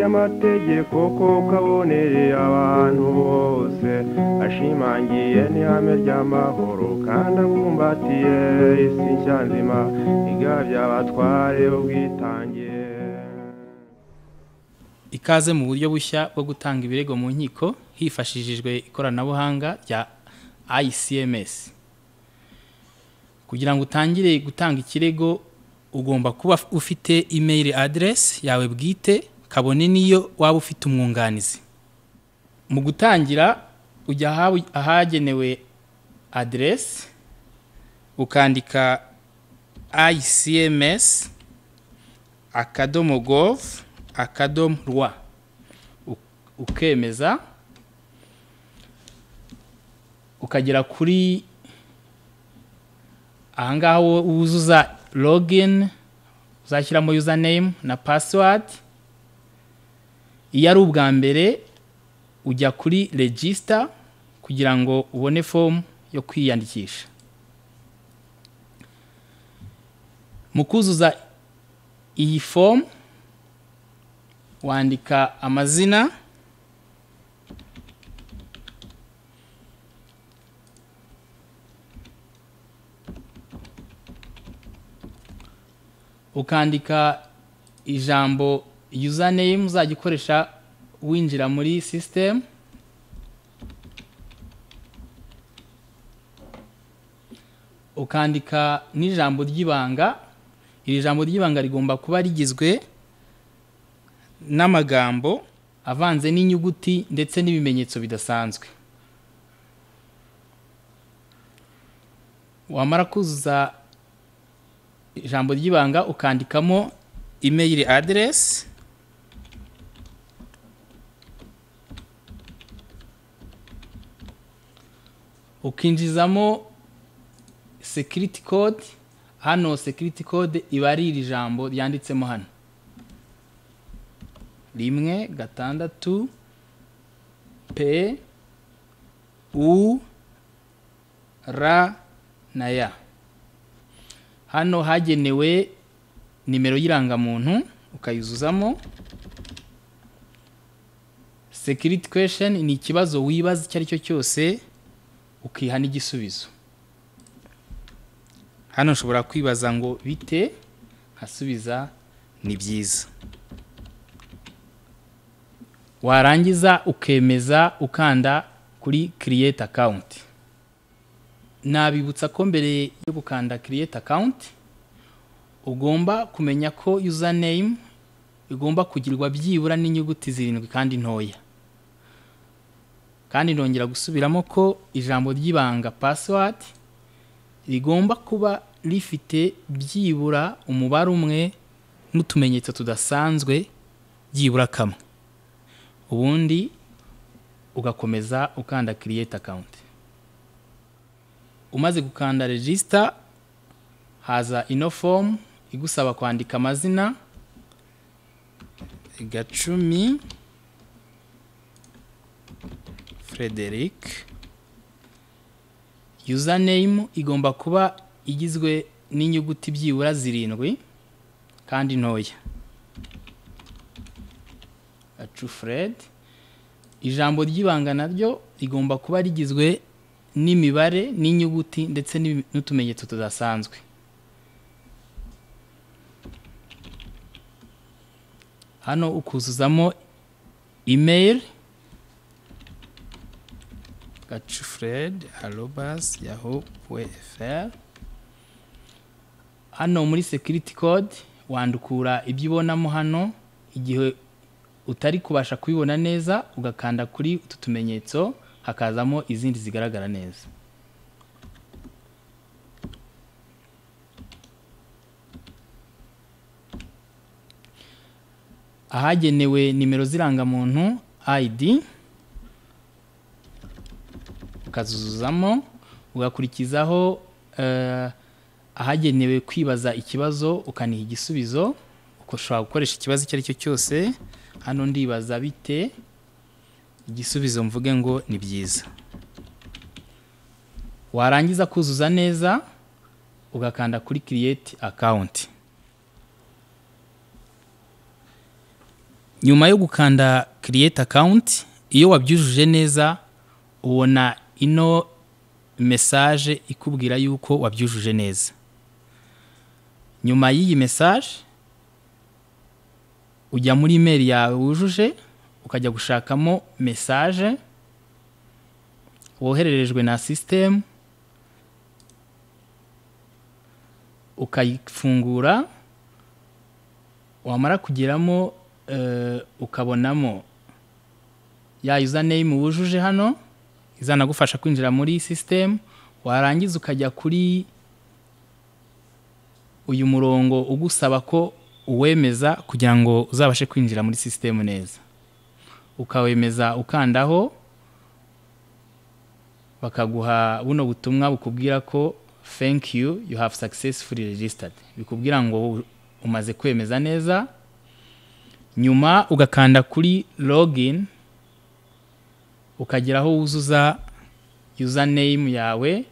amategeko ko kabonere abantu bose ashimangiye n'ihame ry'amahoro kandi abumbatiye isi nshya nzima igabya abatware ubwitange ikaze mu buryo bushya bwo gutanga ibirego mu nkiko hifashishijwe ikoranabuhanga rya ICMS kugira ngo utangire gutanga ikirego ugomba kuba ufite email address yawe bwite kabone niyo waba ufite umwunganizi mu gutangira ujya ahagenewe address ukandika ICMS akadomo gove akadomo rwa ukemeza ukagera kuri ahangaha wuzuza login uzashyiramo username na password iyo ari ubwa mbere ujya kuri register kugira ngo ubone fomu yo kwiyandikisha mu kuzuza iyi fomu wandika amazina ukandika ijambo username uzajya ukoresha winjira muri sisitemu ukandika n'ijambo ry'ibanga iri jambo ry'ibanga rigomba kuba rigizwe n'amagambo avanze n'inyuguti ndetse n'ibimenyetso bidasanzwe wamara kuzuza ijambo ry'ibanga ukandikamo imeyiri aderesi ukinjizamo sekiriti kode hano sekiriti kode iba ari iri jambo ryanditsemo hano rimwe gatandatu pe u ra na ya hano hagenewe nimero y'irangamuntu ukayuzuzamo sekiriti kwesheni ni ikibazo wibaza icyo ari cyo cyose ukiha n'igisubizo hano ushobora kwibaza ngo bite nkasubiza ni byiza warangiza ukemeza ukanda kuri kiriyete akawunti nabibutsa ko mbere yo gukanda kiriyete akawunti ugomba kumenya ko username igomba kugirwa byibura n'inyuguti zirindwi kandi ntoya kandi nongera gusubiramo ko ijambo ry'ibanga password rigomba kuba rifite byibura umubare umwe n'utumenyetso tudasanzwe byibura kamwe ubundi ugakomeza ukanda kiriyete akawunti umaze gukanda regisita haza ino fomu igusaba kwandika amazina gacumi frederic username igomba kuba igizwe n'inyuguti byibura zirindwi kandi ntoya Fred ijambo ry'ibanga naryo rigomba kuba rigizwe n'imibare n'inyuguti ndetse n'utumenyetso tudasanzwe hano ukuzuzamo imeri gacufuredi arobasi yaho weferi hano muri sekiriti kode wandukura ibyo ubonamo hano igihe utari kubasha kubibona neza ugakanda kuri utu tumenyetso hakazamo izindi zigaragara neza ahagenewe nimero z'irangamuntu ID ukazuzuzamo ugakurikizaho ahagenewe kwibaza ikibazo ukaniha igisubizo ushobora gukoresha ikibazo icyo ari cyo cyose hano ndibaza bite igisubizo mvuge ngo ni byiza warangiza kuzuza neza ugakanda kuri kiriyete akawunti nyuma yo gukanda kiriyete akawunti iyo wabyujuje neza ubona ino mesaje ikubwira yuko wabyujuje neza nyuma y'iyi mesaje ujya muri imeri yawe wujuje ukajya gushakamo mesaje wohererejwe na sisitemu ukayifungura wamara kugeramo ukabonamo ya username wujuje hano izanagufasha kwinjira muri sisitemu warangiza ukajya kuri uyu murongo ugusaba ko uwemeza kugira ngo uzabashe kwinjira muri sisitemu neza ukawemeza ukandaho bakaguha buno butumwa bukubwira ko thank you you have successfully registered bikubwira ngo umaze kwemeza neza nyuma ugakanda kuri login ukageraho wuzuza username yawe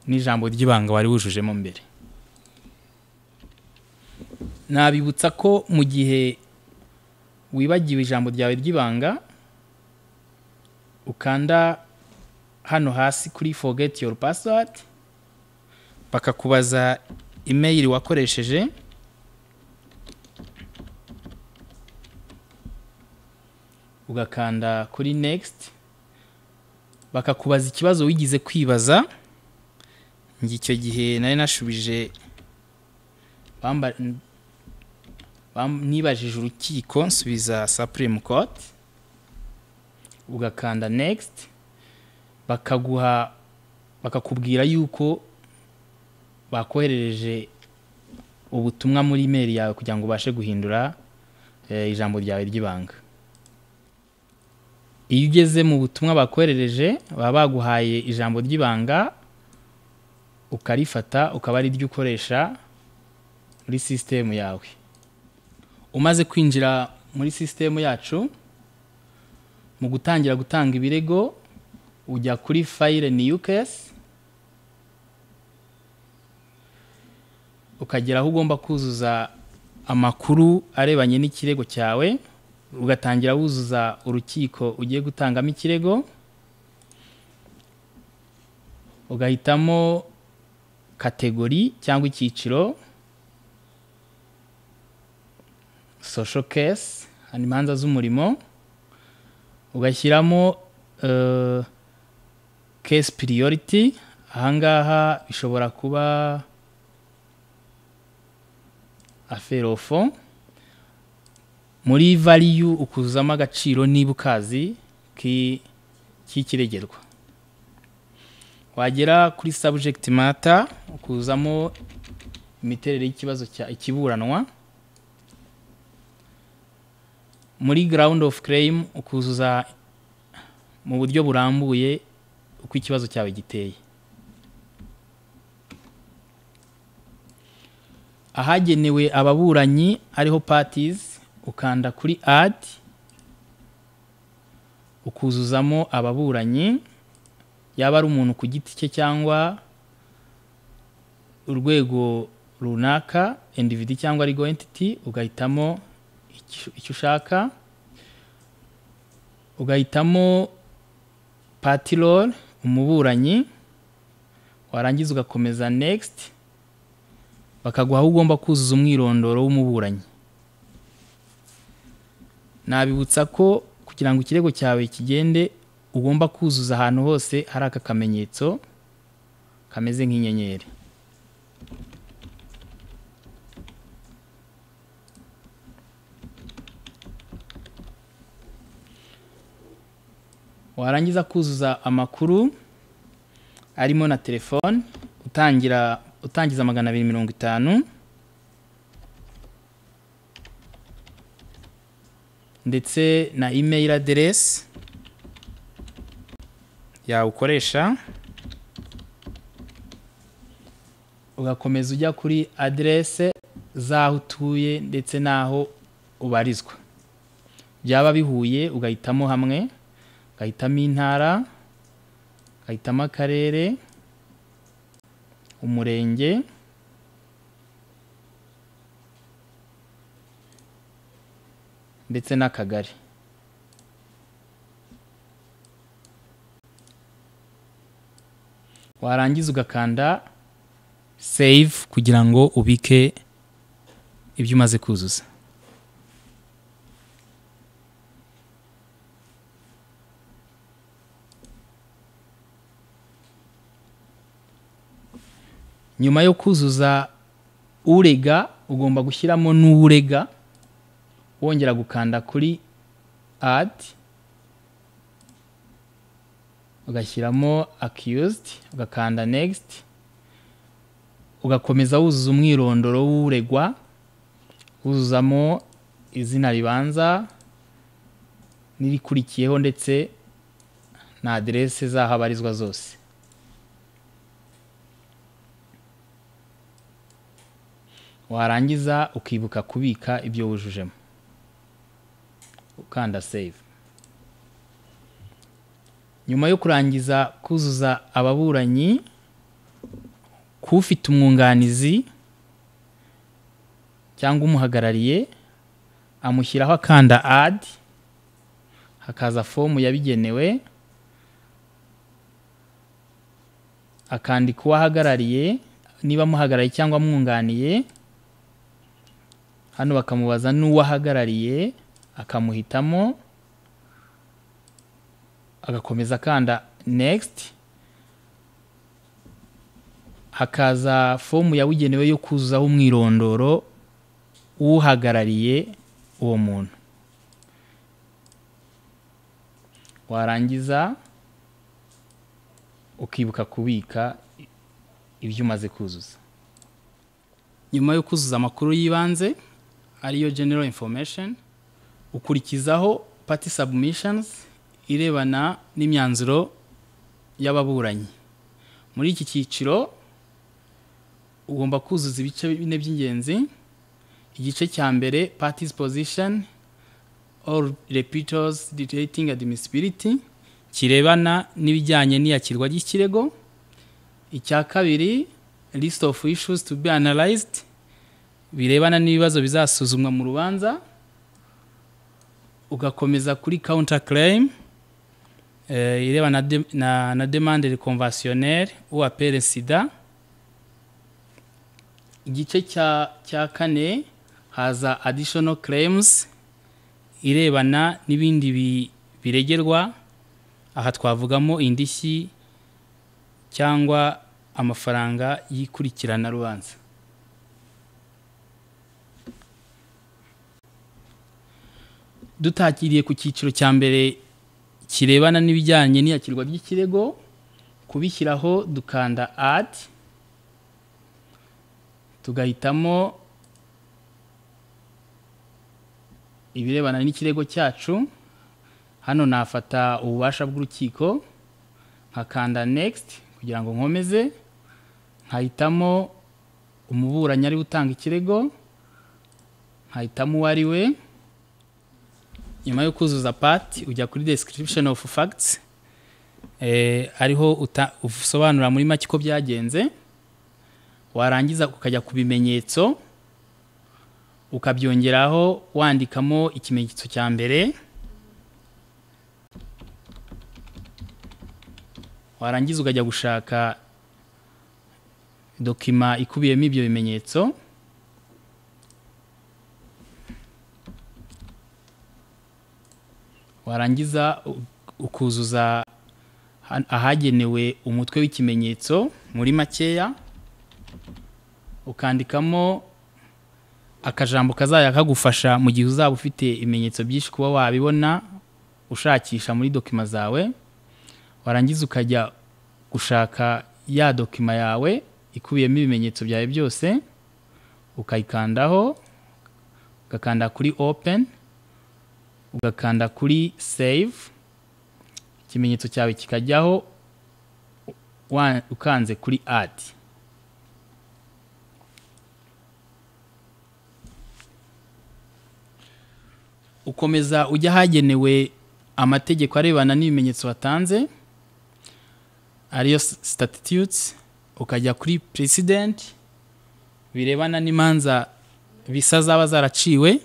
n'ijambo ry'ibanga wari wujujemo mbere nabibutsa ko mu gihe wibagiwe ijambo ryawe ry'ibanga ukanda hano hasi kuri forget your password bakakubaza imeyili wakoresheje ugakanda kuri next bakakubaza ikibazo wigize kwibaza njye icyo gihe nari nashubije nibajije urukiko nsubiza supreme court ugakanda next bakaguha bakakubwira yuko bakoherereje ubutumwa muri imeri yawe kugira ngo ubashe guhindura ijambo ryawe ry'ibanga iyo ugeze mu butumwa bakoherereje baba baguhaye ijambo ry'ibanga ukarifata ukaba ari ryo ukoresha muri sisitemu yawe umaze kwinjira muri sisitemu yacu mu gutangira gutanga ibirego ujya kuri fayire niyu kesi ukagera aho ugomba kuzuza amakuru arebanye n'ikirego cyawe ugatangira wuzuza urukiko ugiye gutangamo ikirego ugahitamo kategori cyangwa icyiciro social case hano imanza z'umurimo ugashyiramo case priority ahangaha bishobora kuba aferofo muri valiyu ukuzamo agaciro niba ukazi k'ikiregerwa wagera kuri sabujegiti mata ukuzamo imiterere y'ikibazo cya ikiburanwa muri garawundi ofu kereyimu ukuzuza mu buryo burambuye uko ikibazo cyawe giteye ahagenewe ababuranyi ariho patizi ukanda kuri adi ukuzuzamo ababuranyi yaba ari umuntu ku giti cye cyangwa urwego runaka individi cyangwa arigo entiti ugahitamo icyo ushaka ugahitamo patirori umuburanyi warangiza ugakomeza negisiti bakaguha aho ugomba kuzuza umwirondoro w'umuburanyi nabibutsa ko kugira ngo ikirego cyawe kigende ugomba kuzuza ahantu hose hari aka kamenyetso kameze nk'inyenyeri warangiza kuzuza amakuru arimo na telefone utangira utangiza magana abiri mirongo itanu ndetse na imeri aderesi yawe ukoresha ugakomeza ujya kuri aderese z'aho utuye ndetse n'aho ubarizwa byaba bihuye ugahitamo hamwe ugahitamo intara ugahitamo akarere umurenge ndetse n'akagari warangiza ugakanda save kugira ngo ubike ibyo umaze kuzuza nyuma yo kuzuza urega ugomba gushyiramo n'urega wongera gukanda kuri adi ugashyiramo akiyuzidi ugakanda negisiti ugakomeza wuzuza umwirondoro w'uregwa wuzuzamo izina ribanza n'irikurikiyeho ndetse na aderese z'aho abarizwa zose warangiza ukibuka kubika ibyo wujujemo ukanda save nyuma yo kurangiza kuzuza ababuranyi k'ufite umwunganizi cyangwa umuhagarariye amushyiraho akanda adi hakaza fomu yabigenewe akandika uwo ahagarariye niba amuhagarariye cyangwa amwunganiye hano bakamubaza n'uwo ahagarariye akamuhitamo agakomeza akanda next hakaza fomu yabugenewe yo kuzuzaho umwirondoro w'uhagarariye uwo muntu warangiza ukibuka kubika ibyo umaze kuzuza nyuma yo kuzuza amakuru y'ibanze ariyo general information ukurikizaho party submissions irebana n'imyanzuro y'ababuranyi muri iki cyiciro ugomba kuzuza ibice bine by'ingenzi igice cya mbere parties position all repitals detecting admissibility kirebana n'ibijyanye n'iyakirwa ry'ikirego icya kabiri list of issues to be analyzed birebana n'ibibazo bizasuzumwa mu rubanza ugakomeza kuri counter claim ireba na, de, na, na demande conventionnelle ou appel sida igice cya cya kane haza additional claims irebana n'ibindi bi, biregerwa aha twavugamo indishyi cyangwa amafaranga y'ikurikirana rubanza dutakiriye ku cyiciro cya mbere kirebana n'ibijyanye n'iyakirwa ry'ikirego kubishyiraho dukanda adi tugahitamo ibirebana n'ikirego cyacu hano nafata ububasha bw'urukiko nkakanda next kugira ngo nkomeze nkahitamo umuburanyi ari utanga ikirego nkahitamo uwo ari we nyuma yo kuzuza pati ujya kuri description of facts ariho usobanura muri make uko byagenze warangiza ukajya ku bimenyetso ukabyongeraho wandikamo ikimenyetso cya mbere warangiza ukajya gushaka dokima ikubiyemo ibyo bimenyetso warangiza ukuzuza ahagenewe umutwe w'ikimenyetso muri makeya ukandikamo akajambo kazajya kagufasha mu gihe uzaba ufite ibimenyetso byinshi kuba wabibona ushakisha muri dokima zawe warangiza ukajya gushaka ya dokima yawe ikubiyemo ibimenyetso byawe byose ukayikandaho ugakanda kuri openi ugakanda kuri save ikimenyetso cyawe kikajyaho ukanze kuri adi ukomeza ujya ahagenewe amategeko arebana n'ibimenyetso watanze ariyo statutes ukajya kuri president birebana n'imanza bisa zaba zaraciwe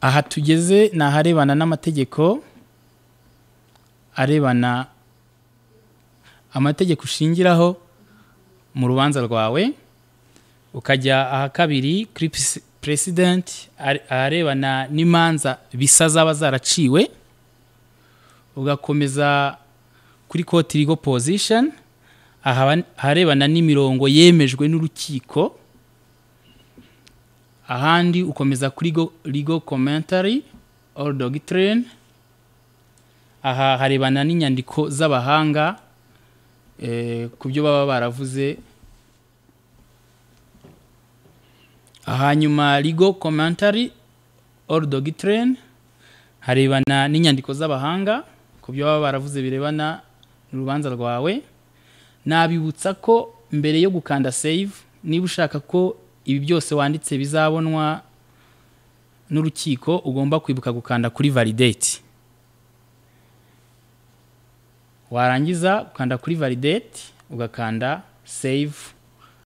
aha tugeze ni aharebana n'amategeko arebana amategeko ushingiraho mu rubanza rwawe ukajya aha kabiri kuri peresidenti aharebana n'imanza bisa zaba zaraciwe ugakomeza kuri koti rigo pozisheni aharebana n'imirongo yemejwe n'urukiko ahandi ukomeza kuri rigo komentari oru dogitireni aha harebana n'inyandiko z'abahanga ku byo baba baravuze hanyuma rigo komentari oru dogitireni harebana n'inyandiko z'abahanga ku byo baba baravuze birebana n'urubanza rwawe nabibutsa ko mbere yo gukanda save niba ushaka ko ibi byose wanditse bizabonwa n'urukiko ugomba kwibuka gukanda kuri validate warangiza ukanda kuri validate ugakanda save